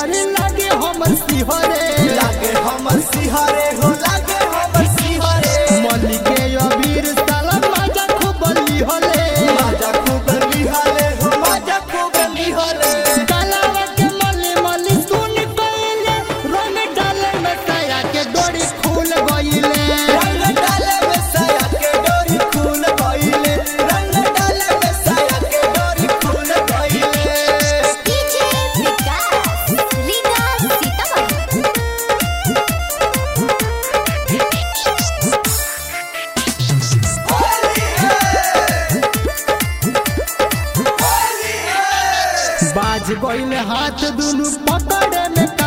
डरे लागे हमर सिहरे लागे हमर सिहरे हो लागे हमर सिहरे मली के अबीर साला मजा खूब लिहले माजा खूब लिहले हो माजा खूब लिहले कालावा के मली मली सुन कइले रंग डाले में साया के डोरी खुल गइले रंग डाले में साया के डोरी खुल गइले रंग डाले में साया के डोरी खुल गइले डीजे विकास लीला सीतामढ़ी बाज गइले हाथ दुनु पकड़े में